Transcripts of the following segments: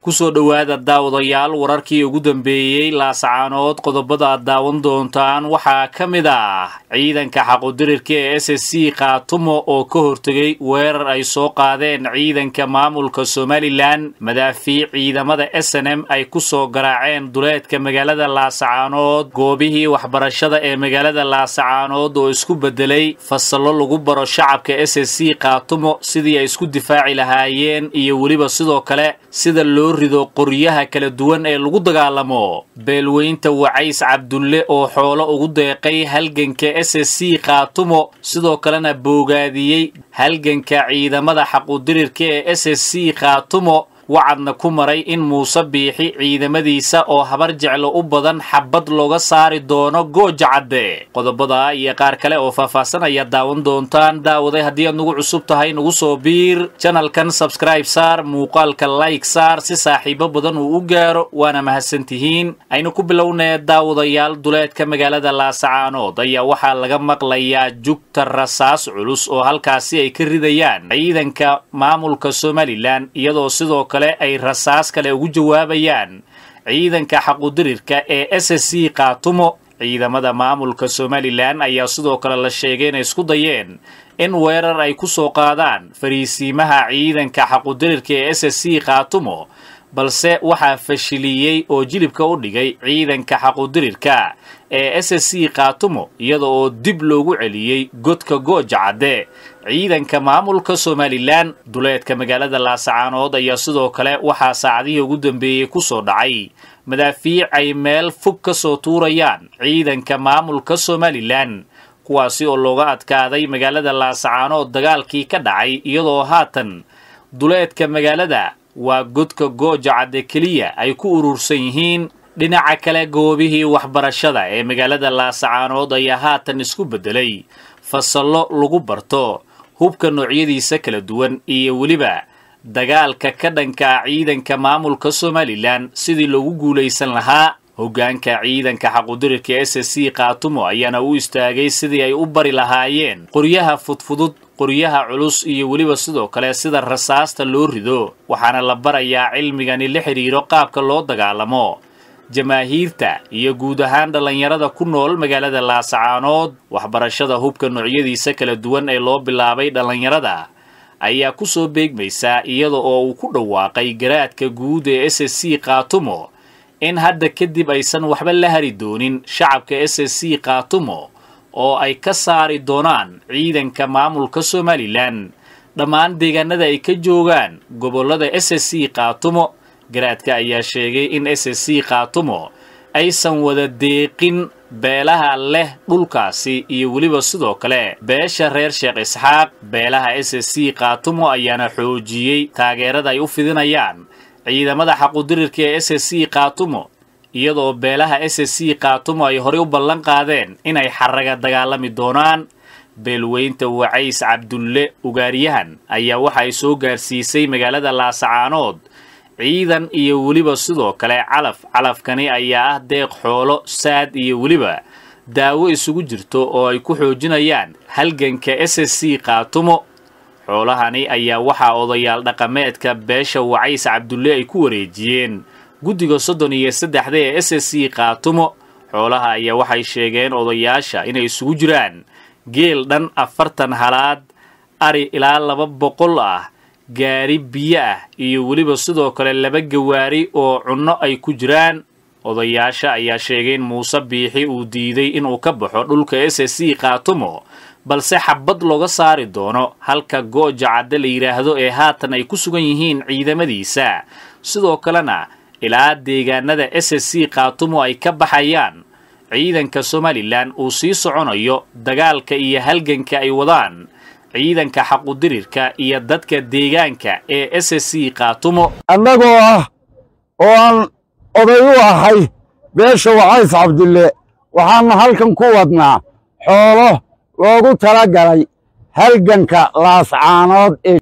kusoo dhowaada daawadayaal wararkii ugu dambeeyey laasacaanood qodobada aad daawan doontaan waxaa ka mid ah ciidanka xaqudirirka ee s s c khaatumo oo ka hortegay weerar ay soo qaadeen ciidanka maamulka somalilan madaafiic ciidamada s n m ay ku soo garaaceen duleedka magaalada laasacaanood goobihii waxbarashada ee magaalada laasacaanood oo isku beddelay fasallo lagu baro shacabka s s c khaatumo sidii ay isku difaaci lahaayeen iyo weliba sidoo kale sida loo rido qoryaha kala duwan ee lagu dagaalamo beelweynta wacays cabdulle oo xoolo ugu deeqay halganka s s c khaatumo sidoo kalena boogaadiyey halganka ciidamada xaqudirirka ee s s c khaatumo wacadna ku maray in muuse biixi ciidamadiisa oo habar jeclo u badan xabad looga saari doono gooja cadde qodobada iyo qaar kale oo faahfaahsan ayaad daawan doontaan daawaday haddii aad nagu cusub tahay nagu soo biir janalkan sabskraib saar muuqaalka layg saar si saaxiibo badan uu u gaaro waana mahadsantihiin aynu ku bilownee daawadayaal duleedka magaalada laasacaanood ayaa waxaa laga maqlayaa jugta rasaas culus oo halkaasi ay ka ridayaan ciidanka maamulka somalilan iyadoo sidoo ay rasaas kale ugu jawaabayaan ciidanka xaqudirirka ee s s c khaatumo ciidamada maamulka somalilan ayaa sidoo kale la sheegay inay isku dayeen in weerar ay ku soo qaadaan fariisiimaha ciidanka xaqudirirka ee s s c khaatumo balse waxaa fashiliyey oo jilibka u dhigay ciidanka xaqudirirka ee s s c khaatumo iyada oo dib loogu celiyey godka gooja cadde ciidanka maamulka somalilan duleedka magaalada laasacaanood ayaa sidoo kale waxaa saacadihii ugu dambeeyey ku soo dhacay madaafiic ay meel fog ka soo tuurayaan ciidanka maamulka somalilan kuwaasi oo looga adkaaday magaalada laasacaanood dagaalkii ka dhacay iyadoo haatan duleedka magaalada waa godka gooja cadde keliya ay ku urursan yihiin dhinaca kale goobihii waxbarashada ee magaalada laasacaanood ayaa haatan isku beddelay fasallo lagu barto hubka noocyadiisa kala duwan iyo weliba dagaalka ka dhanka ciidanka maamulka somalilan sidii loogu guulaysan lahaa hoggaanka ciidanka xaqudirirka s s c khaatumo ayaana u istaagay sidii ay u bari lahaayeen qoryaha fudfudud qoryaha culus iyo weliba sidoo kale sida rasaasta loo rido waxaana la barayaa cilmigani la xidhiiro qaabka loo dagaalamo jamaahiirta iyo guud ahaan dhallinyarada ku nool magaalada laasacaanood waxbarashada hubka noocyadiisa kala duwan ee loo bilaabay dhallinyarada ayaa ku soo beegmaysaa iyada oo uu ku dhawaaqay garaadka guud ee s s c khaatumo in hadda kadib aysan waxba la hari doonin shacabka s s c khaatumo oo ay ka saari doonaan ciidanka maamulka somalilan dhammaan deegaanada ay ka joogaan gobollada s s c khaatumo garaadka ayaa sheegay in s s c khaatumo aysan wada deeqin beelaha leh dhulkaasi iyo weliba sidoo kale beesha reer sheekh isxaaq beelaha s s c khaatumo ayaana xoojiyey taageerada ay u fidinayaan ciidamada xaqudirirka ee s s c khaatumo iyadoo beelaha s s c khaatumo ay horey u ballan qaadeen inay xaraga dagaalami doonaan beelweynta wacays cabdulle ugaaryahan ayaa waxa ay soo gaarsiisay magaalada laasacaanood ciidan iyo weliba sidoo kale calaf calafkani ayaa ah deeq xoolo saad iyo weliba daawo isugu jirto oo ay ku xoojinayaan halganka s s c khaatumo xoolahani ayaa waxaa odayaal dhaqameedka beesha wacays cabdulle ay ku wareejiyeen guddiga soddon iyo saddexda ee s s c khaatumo xoolaha ayaa waxay sheegeen odayaasha inay isugu jiraan geel dhan afartan halaad ari ilaa laba boqol ah gaari biyo ah iyo weliba sidoo kale laba gawaari oo cunno ay ku jiraan odayaasha ayaa sheegay in muuse biixi uu diiday inuu ka baxo dhulka s s c khaatumo balse xabad looga saari doono halka gooja cadde la yidhaahdo ee haatan ay ku sugan yihiin ciidamadiisa sidoo kalena ilaa deegaanada s s c khaatumo ay ka baxayaan ciidanka somalilan uu sii soconayo dagaalka iyo halganka ay wadaan ciidanka xaqudirirka iyo dadka deegaanka ee s s c khaatumo annagoo ah oo aan oday u ahay beesha wacays cabdulle waxaannu halkan ku wadnaa xoolo loogu tala galay halganka laascaanood ee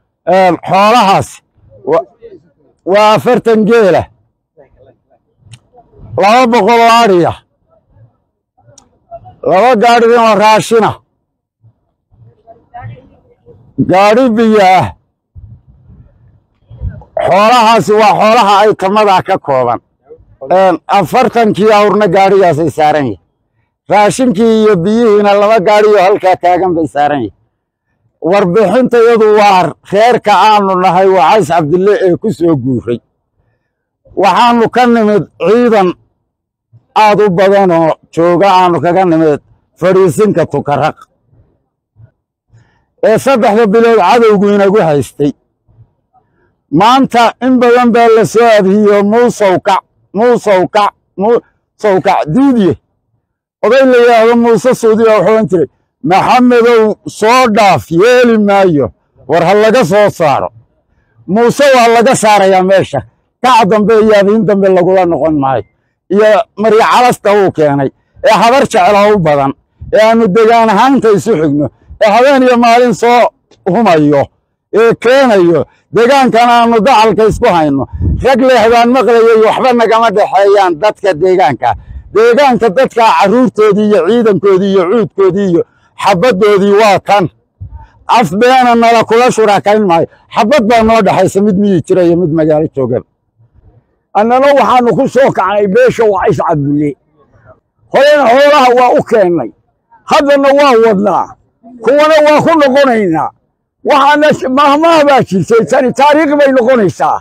xoolahaas waa afartan geela laba boqol oo adhiya laba gaadhidinoo raashina gaadhi biyo ah xoolahaasi waa xoolaha ay tamadaa ka kooban afartankii awrna gaadhigaasay saaran yihin raashinkii iyo biyihiina laba gaadhiyo halkaa taagan bay saaran yihin warbixintayadu waa reerka aanu nahay wacays cabdille ee ku soo guuray waxaannu ka nimid ciidan aad u badanoo jooga aanu kaga nimid fadhiisinka tukaraq ee saddexda bilood cadowgu inagu haystay maanta in badan baa la soo adhiyo muusowkac muusowkac muusowkac diidye oday la yidhaahdo muuse suudiya wuxuu ohan jiray maxamedow soo dhaaf yeeli maayo war ha laga soo saaro muuse waa laga saarayaa meesha kac dambe iyo adiin dambe lagula noqon maayo iyo marya calasta uu keenay ee habar jecla u badan ee aannu degaan ahaanta isu xigno ee habeen iyo maalin soo humayo ee keenayo deegaankana aannu dacalka isku hayno rag leexdaan maqlayay waxba nagama dhexeeyaan dadka deegaanka deegaanka dadka carruurtoodii iyo ciidankoodii iyo cuudkoodii iyo xabaddoodii waa kan af beena nala kula shurakayn maayo xabad baa noo dhexaysa mid miyi jira iyo mid magaalo joogaba annana waxaannu ku soo kacnay beesha wacays cabdulle horena xoolaha waa u keennay haddana waa wadnaa kuwana waa ku noqonaynaa waxaana mahmaha baa jirtay tani taariikh bay noqonaysaa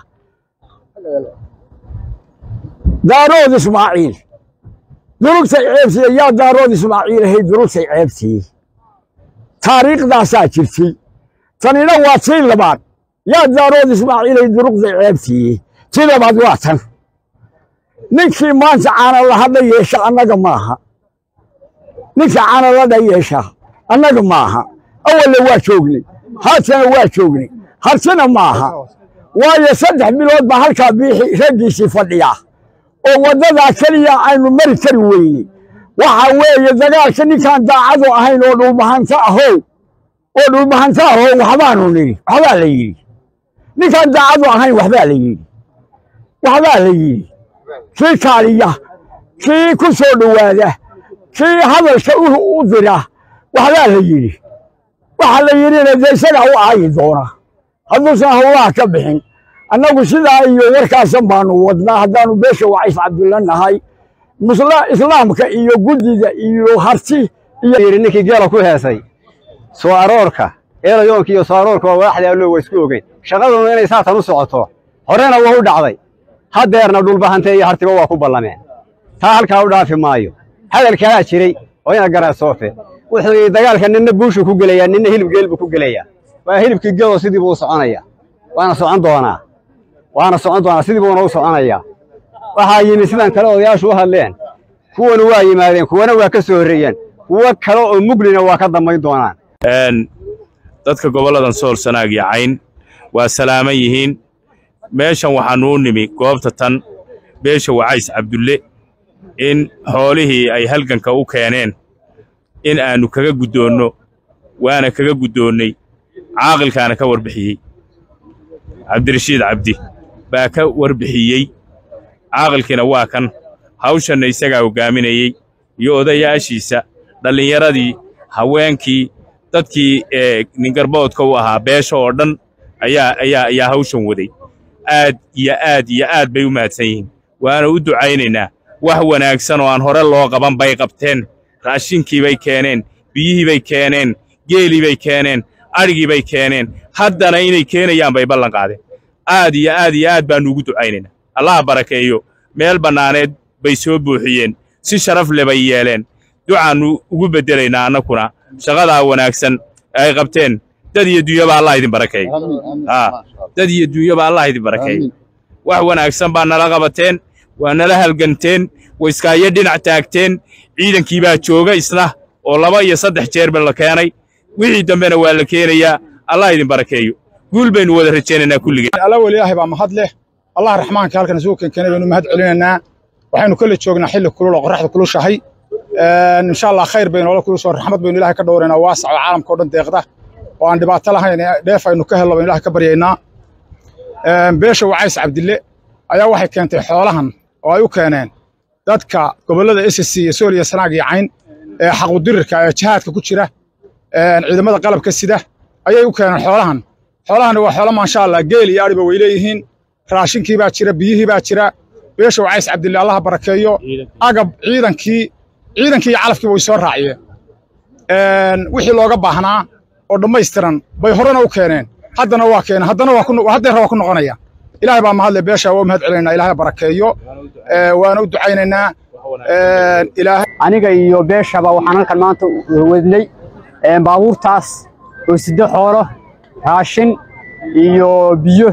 daarood ismaaciil durugtay ceebtiye yaa daarood ismaaciil ahayd durugtay ceebtii taariikhdaasaa jirtay tanina waa tii labaad yaa daarood ismaaciil ahayd durugtay ceebtii tii labaad waa tan ninkii maanta caanaladha yeesha annaga maaha ninka caanaladha yeesha annaga maaha awalle waa joognay haatana waa joognay hartina maaha waayo saddex bilood baa halkaa biixi raggiisii fadhiya oo waddadaa keliya aynu mari kari weyney waxa weeye dagaalka ninkaan daacadu ahayn oo dhulbahanta ahow oo dhulbahanta ahow waxbaanu nidhi waxbaa la yidhi ninkaan daacadu ahayn waxbaa la yidhi waxbaa la yidhi kii kaaliya kii ku soo dhowaada kii hadalka u dira waxbaa la yidhi waxa la yidhina dee isagaa u aayi doona hadduusan howlaha ka bixin annagu sidaa iyo warkaasan baanu wadnaa haddaanu beesha wacays cabdulla nahay islaamka iyo guddida iyo harti iyo ninkii geela ku heesay soo aroorka eelayoonka iyo soo aroorka waa waaxda allo waa isku ogeyn shaqaduna inay saatan u socoto horena waa u dhacday haddeerna dhulbahante iyo hartiba waa ku ballameen taa halkaa u dhaafi maayo hadal kalaa jiray oo ina garaa soofe wuxuu yidhi dagaalka ninna buushuu ku gelayaa ninna hilib geel buu ku gelayaa waa hilibkii geelo sidii buu u soconaya waana socon doonaa waana socon doonaa sidii buuna u soconayaa waxaa yimi sidan kale odayaashu u hadleen kuwana waa yimaadeen kuwana waa ka soo horreeyeen kuwo kale oo muglina waa ka dambayn doonaan dadka gobolladan sool sanaag iyo cayn waa salaaman yihiin meeshan waxaannu u nimi goobta tan beesha wacays cabdulle in xoolihii ay halganka u keeneen in aannu kaga guddoonno waana kaga guddoonnay caaqilkaana ka warbixiyey cabdirashiid cabdi baa ka warbixiyey caaqilkiina waa kan hawshanna isagaa hoggaaminayey iyo odayaashiisa dhallinyaradii haweenkii dadkii ee ningarboodka u ahaa beesha oo dhan ayaa ayaa ayaa hawshan waday aad iyo aad iyo aad bay u mahadsan yihiin waana u ducaynaynaa wax wanaagsan oo aan hore loo qaban bay qabteen raashinkii bay keeneen biyihii bay keeneen geelii bay keeneen adhigii bay keeneen haddana inay keenayaan bay ballan qaadeen aad iyo aad iyo aad baannu ugu ducaynaynaa allaha barakeeyo meel bannaaneed bay soo buuxiyeen si sharaf le bay yeeleen ducaannu ugu beddelaynaa annakuna shaqadaa wanaagsan ay qabteen dad iyo dunyaba allah idin barakeeyo dad iyo dunyaba allah idin barakeeyo wax wanaagsan baa nala qabateen waa nala halganteen wayskaayo dhinac taagteen ciidankii baa jooga isna oo laba iyo saddex jeerba la keenay wixii dambena waa la keenayaa allah idin barakeeyo guul baynu wada rajaynaynaa kulligeen alla weli ilaahay baa mahad leh allah raxmaanka halkan isugu keenkeenay baynu mahad celinaynaa waxaynu kala joognaa xilli kulul oo qorraxda kulushahay insha allah khayr baynu ola kulusoo raxmad baynu ilahay ka dhowraynaa waasac oo caalamka o dhan deeqda oo aan dhibaato lahayn dheef aynu ka helno baynu ilahay ka baryaynaa beesha wacays cabdille ayaa waxay keentay xoolahan oo ay u keeneen dadka gobollada s c iyo sool iyo sanaag iyo cayn ee xaqudirirka ee jihaadka ku jira ciidamada qalabka sida ayay u keeneen xoolahan xoolahani waa xoolo maasha allah geel iyo adhiba way leeyihiin raashinkii baa jira biyihii baa jira beesha wacays cabdille allaha barakeeyo agab ciidankii ciidankii iyo calafkiiba way soo raaciyeen wixii looga baahnaa oo dhammaystiran bay horena u keeneen haddana waa keeneen haddana waa ku haddeerra waa ku noqonaya ilaahay baa mahadle beesha waa mahad celinaynaa ilaahay barakeeyo waana u ducaynaynaa ilaahay aniga iyo beeshaba waxaan halkan maanta wadnay baabuurtaas oo siddo xoolo raashin iyo biyo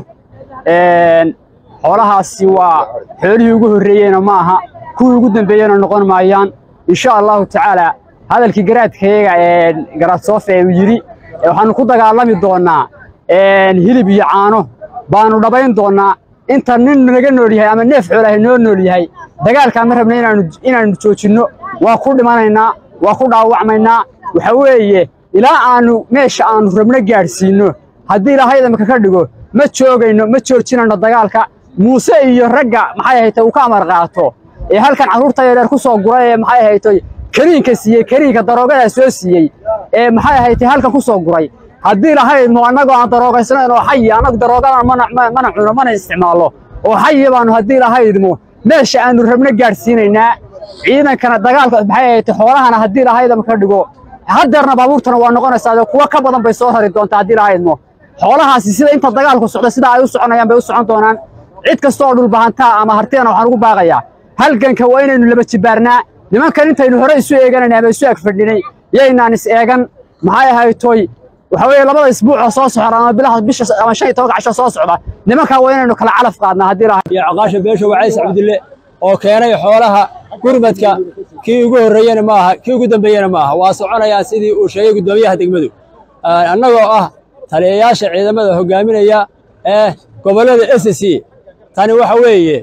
xoolahaasi waa xoolihii ugu horreeyeyna ma aha kuwii ugu dambeeyena noqon maayaan insha allahu tacaala hadalkii garaadkayaga ee garaadsofe uu yidhi waxaannu ku dagaalami doonnaa hilib iyo caano baannu dhabayn doonnaa inta nin naga nool yahay ama neef xoolahay noo nool yahay dagaalkaa ma rabna inaannu joojinno waa ku dhimanaynaa waa ku dhaawacmaynaa waxa weeye ilaa aannu meesha aannu rabno gaadhsiinno haddii ilaahay idamka ka dhigo ma joogayno ma joojinayno dagaalka muuse iyo ragga maxay ahaytay uu ka amar qaato ee halkan carruurta yareer ku soo guray ee maxay ahaytay kariinka siiyey kariinka daroogadaa soo siiyey ee maxay ahaytay halkan ku soo guray haddii lahaydno annagoo aan daroogaysnayn oo xayi annagu daroogadan mana cuno mana isticmaallo oo xayi baannu haddii lahaydmo meesha aannu rabno gaadhsiinaynaa ciidankana dagaalka maxay ahaytay xoolahana haddii lahaydama ka dhigo haddeerna baabuurtana waa noqonaysaa kuwa ka badan bay soo rari doontaa haddii lahaydmo xoolahaasi sida inta dagaalku socda sida ay u soconayaan bay u socon doonaan cid kasta oo dhulbahantaa ama hartiyana waxaan ugu baaqayaa halganka waa inaynu laba jibaarnaa nimankan intaynu hore isu eeganayna ama isu ag fadhinay yaynaan is eegan maxay ahaytoy waxa weeye labada isbuucoo soo socda ama bilaha bisha ama shan iyo tobanka casho soo socda nimankaa waa inaynu kala calaf qaadnaa haddii lahay iyo caqaasha beesha wacays cabdille oo keenay xoolaha gurmadka kii ugu horreeyena ma aha kii ugu dambeeyena ma aha waa soconayaan sidii uu sheegay guddoomiyaha degmadu annagoo ah taliyayaasha ciidamada hoggaaminaya ee gobollada s c tani waxa weeye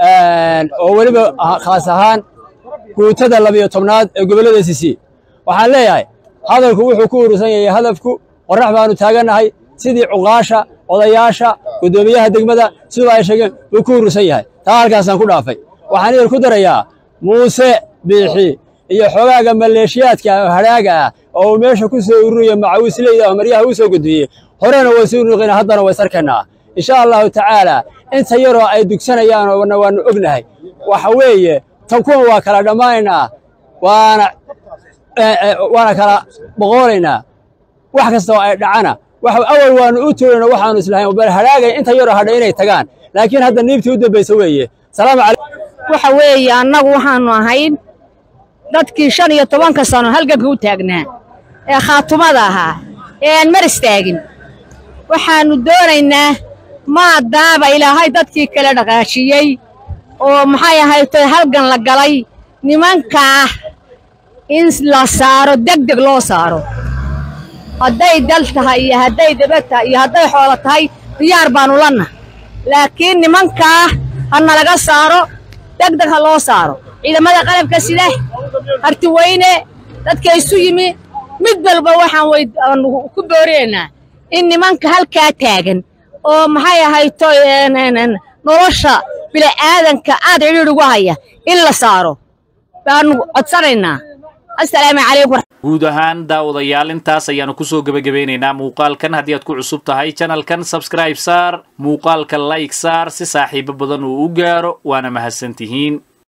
oo weliba khaas ahaan guutada labiyo tobnaad ee gobollada s c waxaan leeyahay hadalku wuxuu ku urursan yahay hadafku qorrax baannu taagannahay sidii cuqaasha odayaasha guddoomiyaha degmada siduu ay sheegeen buu ku urursan yahay taa halkaasaan ku dhaafay waxaan idin ku darayaa muuse biixi iyo xogaaga maleeshiyaadka hadhaaga ah oo uu meesha ku soo ururiya macawisleyda oo maryaha uu soo gudbiyey horena way suu nuqina haddana way sarkaynaa insha allahu tacaala inta yaroo ay dugsanayaan oona waannu ognahay waxa weeye tan kuwan waa kala dhammaanaynaa waana waana kala boqoolaynaa wax kasta oo ay dhacana awal waannu u tuurayna waxaannu islahayn bal hadhaagay inta yaroo hadha inay tagaan laakiin hadda niibtii u dambaysa weeye salaamu calaykum waxa weeye annagu waxaannu ahayn dadkii shan iyo tobanka sano halganka u taagnaa ee khaatumada ahaa ee aan mar istaagin waxaannu doonaynaa maadaaba ilaahay dadkii kala dhaqaajiyey oo maxay ahaytoy halgan la galay nimankaa in la saaro deg deg loo saaro hadday dal tahay iyo hadday daba tahay iyo hadday xoolo tahay diyaar baannu lanna laakiin nimankaa ha nalaga saaro deg deg ha loo saaro ciidamada qalabka sida hartiweyne dadka isu yimi mid walba waxaan ku boorinaynaa in nimanka halkaa taagan oo maxay ahayto nolosha bila'aadanka aad cidhiidh ugu haya in la saaro baannu codsanaynaa assalaamu calaykum guud ahaan daawadayaal intaas ayaanu kusoo gebagabeynaynaa muuqaalkan haddii aad ku cusub tahay janalkan sabskraib saar muuqaalka layg saar si saaxiibo badan uu u gaaro waana mahadsantihiin